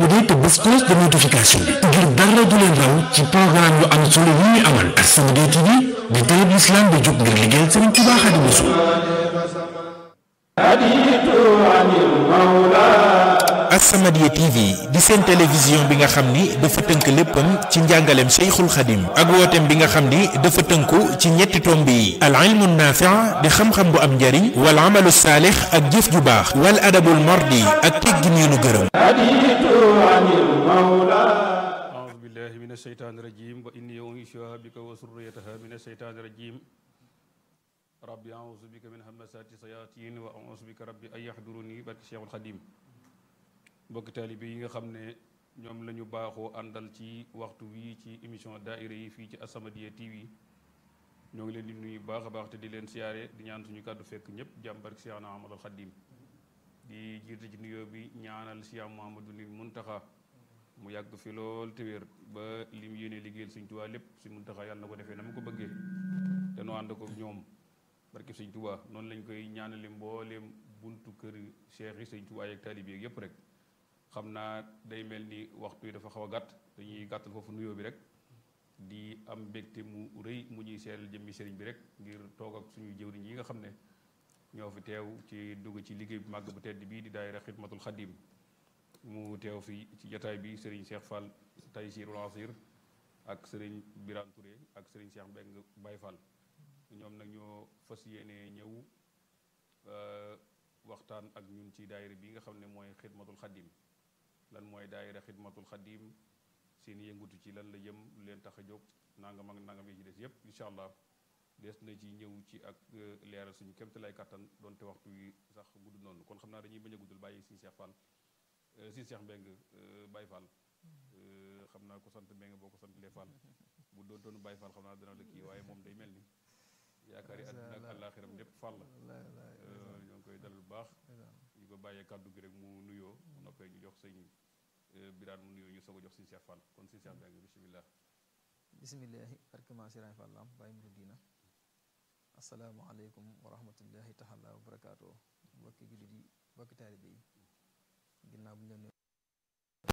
abonné te bés cloche de notification bi ngir dara du leen raw ci programme yu am solo yi ñu amal As-Samadiyya TV di télé bi islam bi jóg ngir liggéeyal Sëriñ Tuubaa Xaadimu Rasuul As-Samadiyya TV di seen télévision bi nga xam ni dafa tënk léppam ci njàngaleem Cheikhul Khadim ak wooteem bi nga xam ni dafa tënku ci ñetti tomb yi al ilmu naafi' di xam-xam bu am njariñ wal amalu saalix ak jëf ju baax wal adabul mardi ak teggin yu nu gërëm أعوذ بالله من الشيطان الرجيم وإني أعيذها بك وذريتها من الشيطان الرجيم ربي أعوذ بك من همزات الشياطين وأعوذ بك ربي أن يحضروني barke Cheikhul Khadim mbokk taalibe yi nga xam ne ñoom la ñu baaxoo àndal ci waxtu wi ci émission daaira yi fii ci As-Samadiyya TV ñoo ngi leen di nuyu baax a baax te di leen siyaare di ñaan suñu kàddu fekk ñëpp jàmm barke Cheikhna Ahmadul Khadim di jiite ci nuyoo bi ñaanal Cheikh Mouhamadou ni Muntaxa mu yàgg fi lool te wér ba li mu yéene liggéeyal Sëñ Tuubaa lépp Sëñ Muntaxa yàlla na ko defee na mu ko bëggee te noo ànd ko ñoom barke Sëñ Tuubaa noonu lañ koy ñaanale mbooleem buntu kër cheikh yi Sëñ Tuubaa yeeg taalibe yeeg yépp rek xam naa day mel ni waxtu yi dafa xaw a gàtt dañuy gàttal foofu nuyoo bi rek di am mbégte mu rëy mu ñuy seeral jëmmi sëriñ bi rek ngir toog ak suñu jëwriñ yi nga xam ne ñoo fi teew ci dugg ci liggéey bu màgg bu tedd bii di daayira Xidmatul Xadim mu teew fi ci jataay bi sëriñ Cheikh Fall Taysirul Asir ak sëriñ Birane Touré ak sëriñ Cheikh Mbeng Baye Fall ñoom nag ñoo fas yéene ñëw waxtaan ak ñun ci daayira bi nga xam ne mooy Xidmatul Xadim lan mooy daayira Xidmatul Xadim seen yëngutu ci lan la jëm lu leen tax a jóg nangam ak nangam yi ci des yépp incha allah des na ci ñëw ci ak leeral suñu kémte lay kattan donte waxtu wi sax gudd noonu kon xam naa dañuy bañ a guddal bàyyi si Cheikh Fall si Cheikh Mbeng Baye Fall xam naa ko sant Mbeng boo ko sant lee Fall bu doon doonu Baye Fall xam naa dana la kii waaye moom day mel ni yaakaar yi àddina ak àllaaxiram lépp Fall la ñoo ngi koy dalal bu baax ñu ko bàyyee kàddu gi rek mu nuyoo mu noppee ñu jox sëñ Biraan mu nuyoo ñu soog a jox si Cheikh Fall kon si Cheikh Mbeng bisimilah bisimillahi barkema sirañ fallam bàyyi mu diina asalaamaaleykum wa rahmatullahi taala wa barakaatu mbokki jullit yi mbokki taalibe yi ginnaaw bu ñu leen